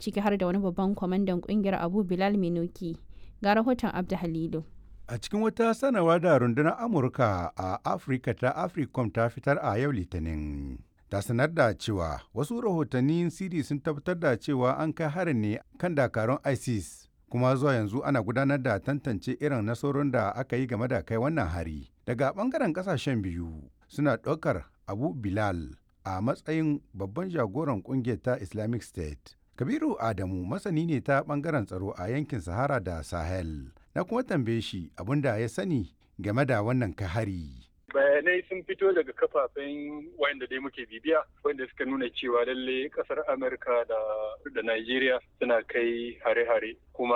ciki har da wani babban kwamandan kungiyar Abu Bilal Minuki. Ga rahoton Abda Halilu. A cikin wata sanarwa da rundunar Amurka a Afirka ta Africom ta fitar a yau Litinin. Ta sanar da cewa wasu rahotannin siri sun tabbatar da cewa an kai harin ne kan dakarun ISIS kuma zuwa yanzu ana gudanar da tantance irin nasarorin da aka yi game da kai wannan hari. Daga bangaren kasashen biyu suna ɗaukar Abu Bilal a matsayin babban jagoran kungiyar ta Islamic State. Kabiru Adamu masani ne ta bangaren tsaro a yankin Sahara da Sahel. Na kuma tambaye shi abin da ya sani game da wannan kahari. bayanai sun fito daga kafafen wanda dai muke bibiya wanda suka nuna cewa lalle kasar amurka da da nigeria suna kai hare-hare kuma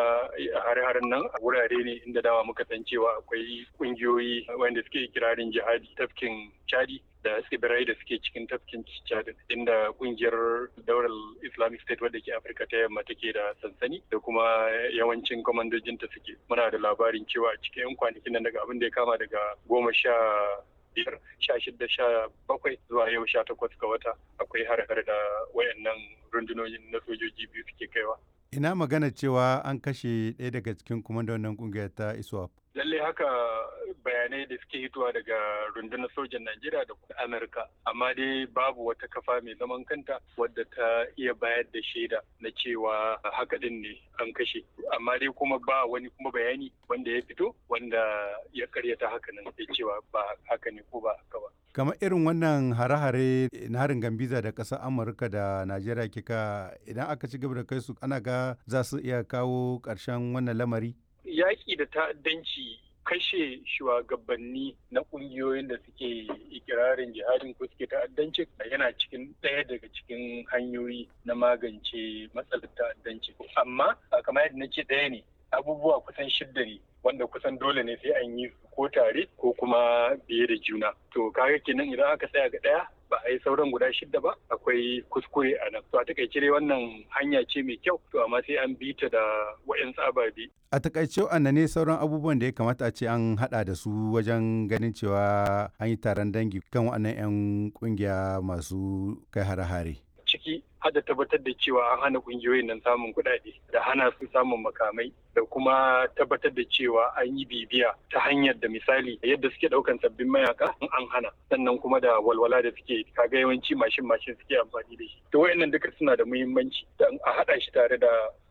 hare-haren nan a wurare ne inda dama muka san cewa akwai kungiyoyi wanda suke kirarin jihadi tafkin chadi da tsibirai da suke cikin tafkin chad inda kungiyar daular islamic state wadda ke afirka ta yamma take da sansani da kuma yawancin kwamandojinta suke muna da labarin cewa cikin yan kwanakin nan daga abin da ya kama daga goma sha biyar sha shida sha bakwai zuwa yau sha takwas ga wata akwai har-har da wayannan rundunonin na sojoji biyu suke kaiwa Ina magana cewa an kashe ɗaya daga cikin kwamandonin ƙungiyar ta ISWAP. lalle haka bayanai da suke hitowa daga rundunar sojan Najeriya da kuma Amurka amma dai babu wata kafa mai zaman kanta wadda ta iya bayar da shaida na cewa haka din ne an kashe amma dai kuma ba wani kuma bayani wanda ya fito wanda ya karyata haka nan da cewa ba haka ne ko ba haka ba kamar irin wannan hare-hare na harin gambiza da ƙasar amurka da najeriya kika idan aka ci gaba da kai su ana ga za su iya kawo ƙarshen wannan lamari yaƙi da ta'addanci kashe shugabanni na ƙungiyoyin da suke ikirarin jihadin ko suke ta'addanci yana cikin ɗaya daga cikin hanyoyi na magance matsalar ta'addanci amma kamar yadda na ce ɗaya ne abubuwa kusan shidda ne wanda kusan dole ne sai an yi ko tare ko kuma biye da juna to kaga kenan idan aka tsaya ga ɗaya ba a yi sauran guda shidda ba akwai kuskure a nan to a takaice dai wannan hanya ce mai kyau to amma sai an bi ta da wayan ababe a takaice ne sauran abubuwan da ya kamata a ce an hada da su wajen ganin cewa an yi taron dangi kan waɗannan 'yan kungiya masu kai hare-hare ciki har da tabbatar da cewa an hana kungiyoyin nan samun kuɗaɗe da hana su samun makamai da kuma tabbatar da cewa an yi bibiya ta hanyar da misali yadda suke ɗaukan sabbin mayaka an hana sannan kuma da walwala da suke kaga yawanci mashin mashin suke amfani da shi to wayannan duka suna da muhimmanci da a haɗa shi tare da